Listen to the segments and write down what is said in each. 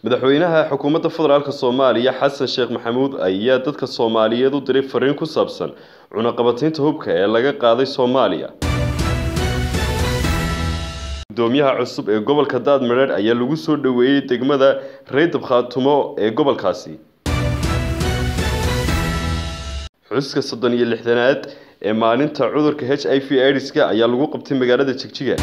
madaxweynaha xukuumadda federaalk soomaaliya xasan sheekh maxamuud ayaa dadka soomaaliyeed u diray fariin ku saabsan cunaqabataynta hubka ee laga qaaday soomaaliya gudoomiyaha cusub ee gobolka daadmareer ayaa lagu soo dhoweeyey degmada reydab khaatumo ee gobolkaasi xuska soddon iyo lixdanaad ee maalinta cudurka h i v idiska ayaa lagu qabtay magaalada jigjiga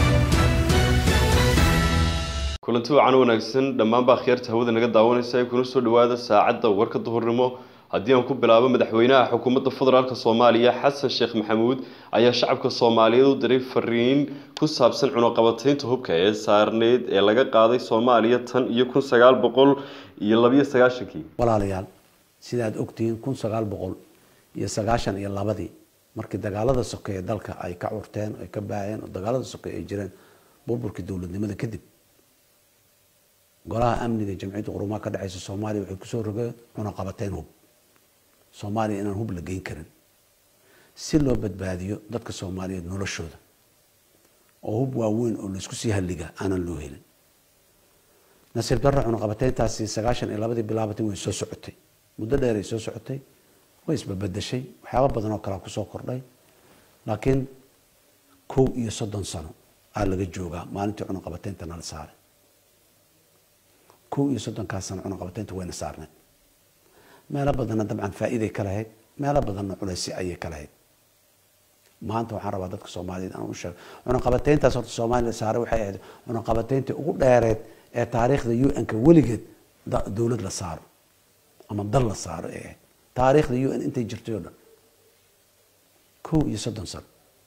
kulanti wacan wanaagsan dhammaanba akhyaarta hawada naga daawanaysa kuna soo dhawaada saacadda warka duhurnimo haddii aan ku bilaabo madaxweynaha xukuumadda federaalk soomaaliya xasan sheekh maxamuud ayaa shacabka soomaaliyeed u diray fariin ku saabsan cunaqabataynta hubka ee saarneyd ee laga qaaday soomaaliya tan iyo kun sagaal boqol iyo labiyo sagaashankii walaalayaal sidaad ogtihiin kun sagaal boqol iyo sagaashan iyo labadii markii dagaalada sokeeye dalka ay ka curteen ay ka baaheen oo dagaalada sokeeye ay jireen burburkii dowladnimada kadib golaha amniga jamciyadda qurumaha ka dhexeysa soomaaliya waxay kusoo rogeen cunaqabateyn hub soomaaliya inaan hub la geyn karin si loo badbaadiyo dadka soomaaliyeed noloshooda oo hub waaweyn oo laisku sii halliga aanan loo helin nasiib darra cunaqabateyntaasi sagaashan iyo labadii bilaabatay way soo socotay muddo dheer ay soo socotay way isbabedeshay waxyaaba badan oo kalea kusoo kordhay laakiin kow iyo soddon sano aa laga joogaa maalintii cunaqabateynta nala saaray kow iyo soddonkaas sano cunaqabateynta wayna saarneed meelo badanna dabcan faa-iiday ka lahayd meelo badanna culaysi ayay ka lahayd maanta waxaan rabaa dadka soomaaliyeed aan u sheego cunaqabateyntaas horta soomaaliya saaray waxay ahayd cunaqabateyntii ugu dheereed ee taariikhda u n-ka weligeed dowlad la saaro ama dal la saaro ee ahayd taariikhda u n intay jirtay oo dhan kow iyo soddon sano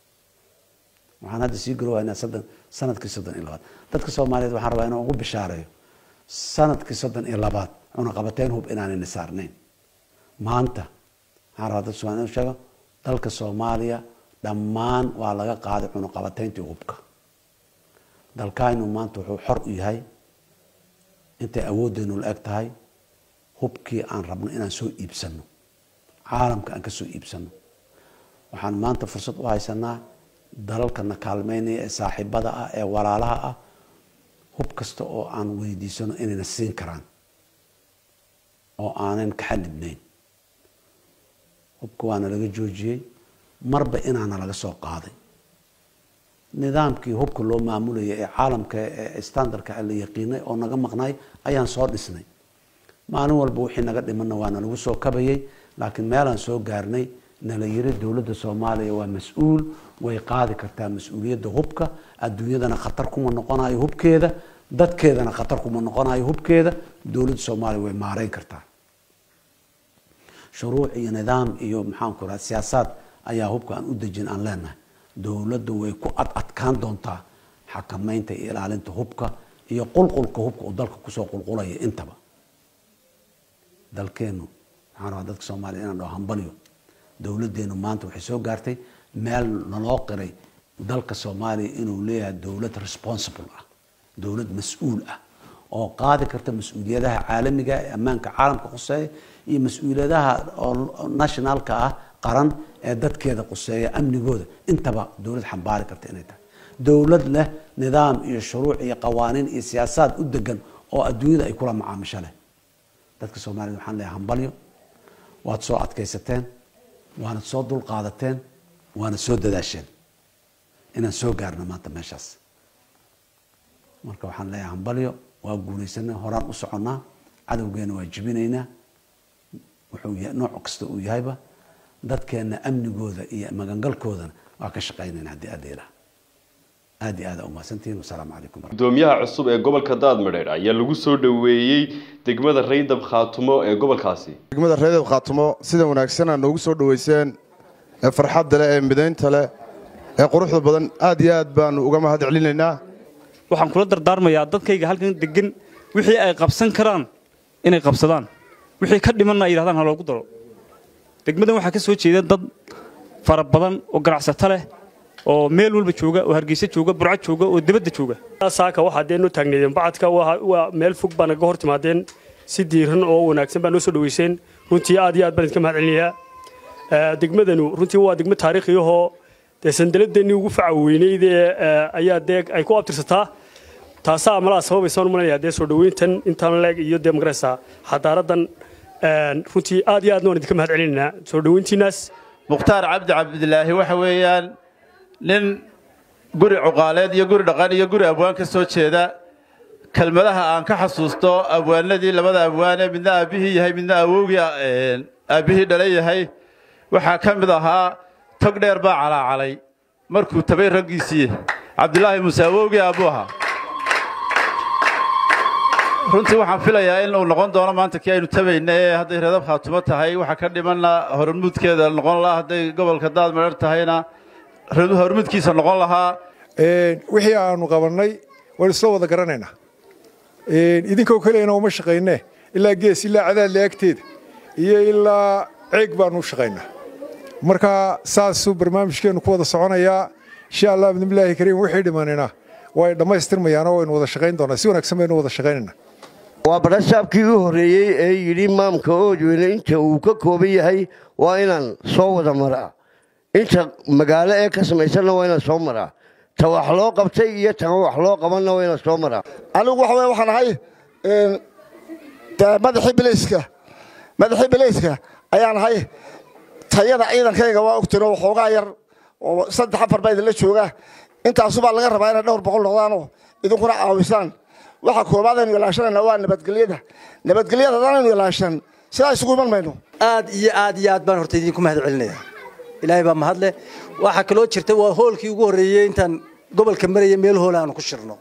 waxaan hadda sii garowaynaa soddon sanadkii soddon iyo labaad dadka soomaaliyeed waxaan rabaa inaan ugu bishaareeyo sanadkii soddon iyo labaad cunaqabateyn hub inaanayna saarnayn maanta waxaan rabaa dadka somaaliya inu sheego dalka soomaaliya dhammaan waa laga qaaday cunaqabateyntii hubka dalkaynu maanta wuxuu xor u yahay intay awooddeenu la eg tahay hubkii aan rabno inaan soo iibsano caalamka aan ka soo iibsano waxaan maanta fursad u haysanaa dalalkana kaalmeynaya ee saaxiibada ah ee walaalaha ah hub kasta oo aan weydiisano inayna siin karaan oo aanan ka xadidnayn hubka waana laga joojiyey marba inaana laga soo qaaday nidaamkii hubka loo maamulayay ee caalamka ee standardka la yaqiinay oo naga maqnay ayaan soo dhisnay maalin walba wixii naga dhimanna waana lagu soo kabayay laakiin meelaan soo gaarnay nala yiri dowladda soomaaliya waa mas-uul way qaadi kartaa mas-uuliyadda hubka adduunyadana khatar kuma noqonayo hubkeeda dadkeedana khatar kuma noqonayo hubkeeda dowladda soomaaliya way maareyn kartaa shuruuc iyo nidaam iyo maxaanku raha siyaasaad ayaa hubka aan u dejin aan leenahay dowladda way ku ad adkaan doontaa xakameynta iyo ilaalinta hubka iyo qulqulka hubka uu dalka kusoo qulqulaya intaba dalkeenu waxaan rabaa dadka soomaaliya inaan dhaho hambalyo dowladeenu maanta waxay soo gaartay meel naloo qiray dalka soomaaliya inuu leeyahay dowlad responsible ah dowlad mas-uul ah oo qaadi karta mas-uuliyadaha caalamiga ee ammaanka caalamka quseeya iyo mas-uuliyadaha oo nationalka ah qaran ee dadkeeda quseeya amnigooda intaba dowlad xambaari karta inay tahay dowlad leh nidaam iyo shuruuc iyo qawaaniin iyo siyaasaad u degan oo adduunyada ay kula macaamisho leh dadka soomaaliyed waxaan leeyahay hambalyo waad soo adkaysateen waanad soo dul qaadateen waanad soo dadaasheen inaan soo gaarno maanta meeshaas marka waxaan leeyahay hambalyo waa guulaysanay horaan u soconnaa cadowgeena waa jibinaynaa wuxuu nooc kasta uu yahayba dadkeena amnigooda iyo magangalkoodana waa ka shaqaynayna haddii aada ilaha aad iyo aada umahadsantihiin wasalaamu calaykum gudoomiyaha cusub ee gobolka daadmadheer ayaa lagu soo dhoweeyey degmada reydab khaatumo ee gobolkaasi degmada reydab khaatumo sida wanaagsan aa noogu soo dhoweyseen ee farxadda leh ee midaynta leh ee quruxda badan aad iyo aad baanu uga mahad celinaynaa waxaan kula dardaarmayaa dadkayga halkan degan wixii ay qabsan karaan inay qabsadaan wixii ka dhimanna ay yidhahdaan ha loogu daro degmadan waxaa ka soo jeeda dad fara badan oo ganacsato leh oo meel walba jooga oo hargeysa jooga burco jooga oo dibadda jooga saaka waxaa dee noo taagneedeen bacadka waa meel fog baa naga hor timaadeen si diiran oo wanaagsan baa noo soo dhoweyseen runtii aad iyo aad baan idinka mahad celinayaa degmadanu runtii waa degmo taariikhiyahoo dee sandaladeenii ugu faca weyneyd ee ayaa dee ay ku abtirsataa taasaa malaa sababaysa malanaya dee soo dhoweyntan intaan leeg iyo dee magaraysa xadaaradan runtii aad iyo aadna waan idinka mahad celinaynaa soo dhoweyntiinaas mukhtaar cabdi cabdilaahi waxa weeyaan nin guri cuqaaleed iyo guri dhaqan iyo guri abwaan ka soo jeeda kelmadaha aan ka xasuusto abwaanadii labada abwaane midna aabbihii yahay midna awowgii aabbihii dhala yahay waxaa ka mid ahaa tog dheer baa calaacalay markuu tabay raggiisii cabdilaahi muuse awowgii aabbuu ahaa runtii waxaan filayaa in uu noqon doono maanta kii aynu tabayna ee hadday reedab khaatumo tahay waxaa ka dhimanna hormuudkeeda noqon lahaa hadday gobolka daad madhar tahayna hormuudkiisa noqon lahaa wixii aanu qabannay waan isla wada garanaynaa idinkoo keliyana uma shaqaynee ilaa gees ilaa cadaadle agteeda iyo ilaa ceeg baanu u shaqaynaa marka saasuu barnaamijkeennu ku wada soconayaa insha allah bidnillaahi kariim wixii dhimanina way dhammaystirmayaanoo waynu wada shaqayn doonaa si wanaagsan baynu wada shaqaynaynaa waa badhasaabkii u horreeyey ee yidhi maamka oodweyne inta uu ka kooban yahay waa inaan soo wada maraa inta magaalo ee ka samaysanna waa inaan soo maraa ta wax loo qabtay iyo tan wax loo qabanna waa inaan soo maraa anigu waxa weye waxaan ahay madaxii bilayska madaxii bilayska ayaan ahay tayada ciidankayga waa ogtino waxoogaa yar oo saddex afar baa idinla jooga intaasubaa laga rabaa inay dhowr boqol noqdaanoo idinkuna caawisaan waxa koobaad aynu ilaashanayna waa nabadgelyada nabadgelyada haddaanaynu ilaashan sidaa isugu iman mayno aad iyo aad iyo aad baan horta idinku mahad celinaya ilaahay baa mahadle waxaa kaloo jirta waa hoolkii ugu horreeyey intaan gobolka maraya meel hool aanu ku shirno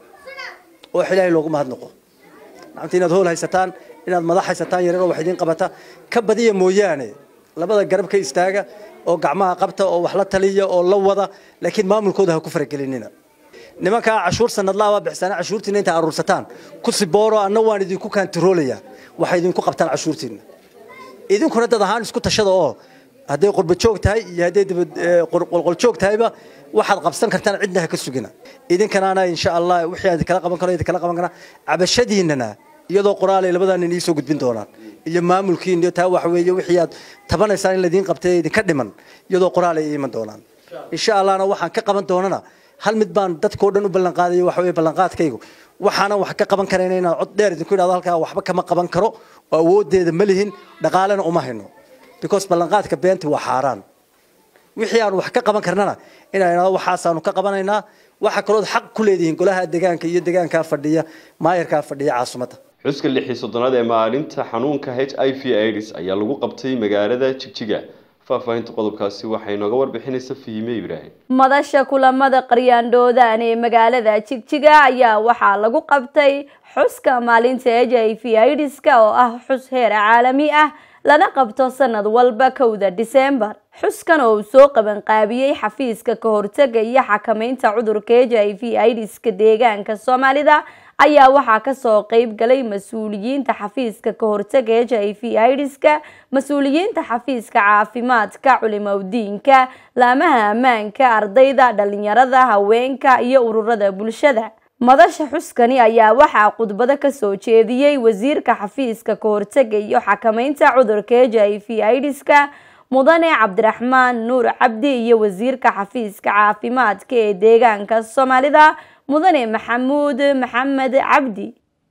oo ilaahay loogu mahadnaqo maanta inaad hool haysataan inaad madax haysataan yareer oo wax idiin qabata ka badiya mooyaane labada garab ka istaaga oo gacmaha qabta oo wax la taliya oo la wada laakiin maamulkooda ha ku faragelinina nimankaa cashuur sanadlaa baa bixisana cashuurtiina inta aruursataan ku sibooro anna waan idinku kaantiroolaya waxay idinku qabtaan cashuurtiina idinkuna dad ahaan isku tashada oo hadday qurba joog tahay iyo hadday qolqol joog tahayba waxaad qabsan kartaan cidna ha ka sugina idinkanaana insha allah wixii aan kala qaban karo kala qaban karaa cabashadiinana iyadoo qoraalay labadan inii soo gudbin doonaan iyo maamulkiin iyo taa waxa weeye wixii aad tabanaysaan in ladiin qabtay idinka dhiman iyadoo qoraal ay iman doonaan insha allahna waxaan ka qaban doonana hal mid baan dadkoo dhan u ballanqaadayo waxa weeye ballanqaadkaygu waxaanan wax ka qaban karayna inaan cod dheer idinku idhahdo halkaa waxba kama qaban karo oo awooddeeda ma lihin dhaqaalena uma hayno because ballanqaadka beenta waa xaaraan wixii aan wax ka qaban karnana inaan idhahdo waxaasaanu ka qabanaynaa waxa kalood xaq ku leedihiin golaha deegaanka iyo deegaankaa fadhiya maayarkaa fadhiya caasimadda xuska lixii soddonaad ee maalinta xanuunka h i v aids ayaa lagu qabtay magaalada jigjiga faahfaahinta qodobkaasi waxay nooga warbixinaysa fahime ibraahim madasha kulamada qaryaandhoodaan ee magaalada jigjiga ayaa waxaa lagu qabtay xuska maalinta h i v aids-ka oo ah xus heer caalami ah lana qabto sanad walba kowda disembar xuskan oo uu soo qabanqaabiyey xafiiska ka hortaga iyo xakameynta cudurka h i v aids-ka deegaanka soomaalida ayaa waxaa kasoo qeyb galay mas-uuliyiinta xafiiska ka hortaga h i v aids-ka mas-uuliyiinta xafiiska caafimaadka culimowdiinka laamaha ammaanka ardayda dhalinyarada haweenka iyo ururada bulshada madasha xuskani ayaa waxaa khudbado kasoo jeediyey wasiirka xafiiska ka hortaga iyo xakameynta cudurka h i v aids-ka mudane cabdiraxmaan nuur cabdi iyo wasiirka xafiiska caafimaadka ee deegaanka soomaalida mudane maxamuud maxamed cabdi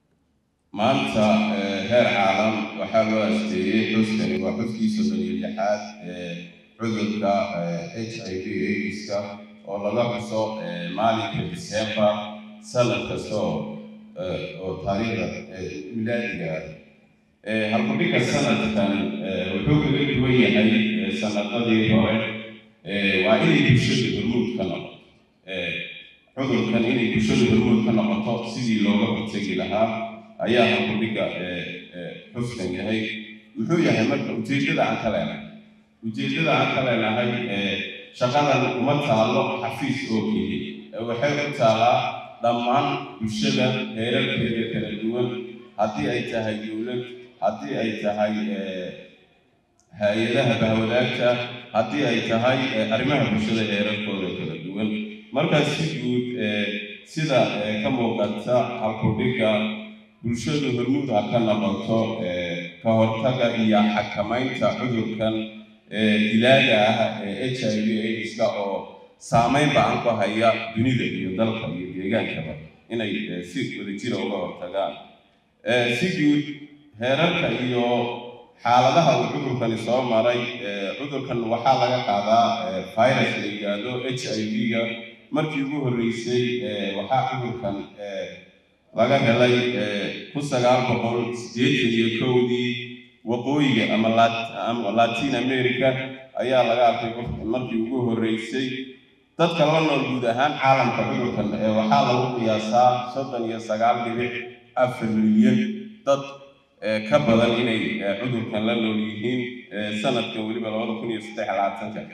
maanta heer caalam waxaa loo asteeyey xuskani waa xuskii soddon iyo lixaad ee cudurka h i v aids-ka oo laga xuso maalinka disembar sanad kasta oo oo taariikhda milaadiga ah halkudhigga sanadkan wuxuu kaga duwan yahay sanadadii hore waa inay bulshada hormuud ka noqoto cudurkan inay bulshada hormuud ka noqoto sidii looga hortegi lahaa ayaa halkudhigga xuskan yahay muxuu yahay marka ujeeddada aan ka leenahay ujeeddada aan ka leenahay shaqadan uma taalo xafiis oo keliya waxay ku taalaa dhammaan bulshada heerarkeeda kala duwan haddii ay tahay dowlad haddii ay tahay hay-adaha bahwadaagta haddii ay tahay arrimaha bulshada heerarkooda kala duwan markaas si guud sida ka muuqata halkudhigga bulshadu hormuud ha ka noqoto ka hortaga iyo xakamaynta cudurkan dilaaga ah ee h i v aids-ka oo saameyn ba-an ku haya dunida iyo dalka iyo deegaankaba inay eh, si wadajira uga hortagaan Eh, si guud heerarka iyo xaaladaha uu cudurkani soo maray eh, cudurkan waxaa laga qaadaa eh, virus la yidhaahdo h i v-ga markii ugu horreysay eh, waxaa cudurkan eh, laga helay eh, kun sagaal boqol siddeetan iyo kowdii waqooyiga ama Lat- ama latin america ayaa laga arkay qof- markii ugu horreysay dadka la nool guud ahaan caalamka cudurkan ee waxaa lagu qiyaasaa soddon iyo sagaal dhibic afar milyan dad ee ka badan inay ee, cudurkan la nool yihiin ee, sanadkan weliba labada kun iyo saddex iyo labaatanka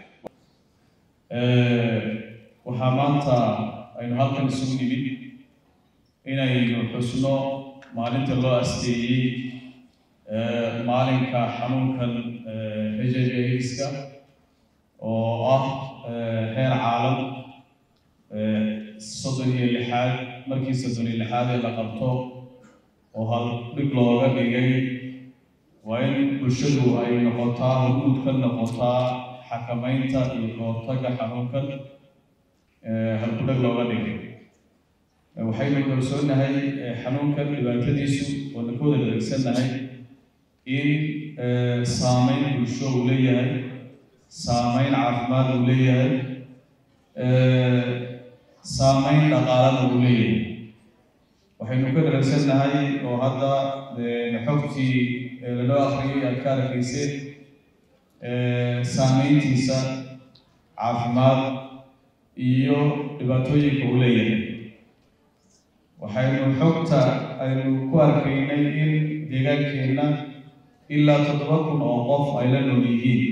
waxaa maanta aynu halkan isugu nimid inaynu xusno maalinta loo asteeyey eh, maalinka xanuunkan h i v aids-ka oo ah eh, heer caalam eh, soddon iyo lixaad markii soddon iyo lixaad ee la qabto oo hal dhig looga dhigay waa in bulshadu ay noqotaa hormuud ka noqotaa xakamaynta iyo kahortagga xanuunkan eh, halkudhag looga dhigay Eh, waxaynu kalsoonahay eh, xanuunkan dhibaatadiisu oo na ka wada adeegsannahay in eh, saameyn bulsho uu leeyahay saameyn caafimaad uu leeyahay eh, saameyn dhaqaalana uu leeyahay waxaynu ka daragsannahay oo hadda eh, xogtii eh, lanoo akhriyay aad ka arkayseen eh, saameyntiisa caafimaad iyo dhibaatooyinka uu leeyahay waxaynu xogta aynu ku arkaynay in deegaankeenna ilaa toddoba kun oo qof ay la nool yihiin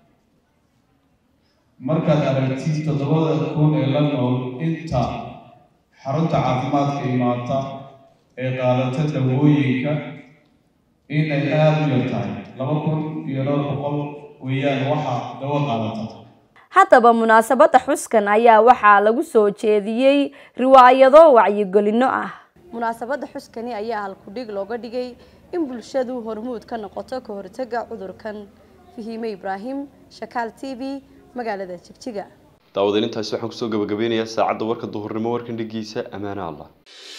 markaad aragtid toddobada kun ee la nool inta xarunta caafimaadka imaata ee qaadata dawooyinka inay aada u yar tahay laba kun iyo dhowr boqol weeyaan waxa dawo qaadata haddaba munaasabadda xuskan ayaa waxaa lagu soo jeediyey riwaayado wacyigelino ah munaasabadda xuskani ayaa halkudhig looga dhigay in bulshadu hormuud ka noqoto ka hortagga cudurkan fahiime ibraahim shakaal t v magaalada jigjiga daawadeen intaasi waxaan kusoo gabagabeynayaa saacadda warka duhurnimo warkan dhigiisa ammaane allah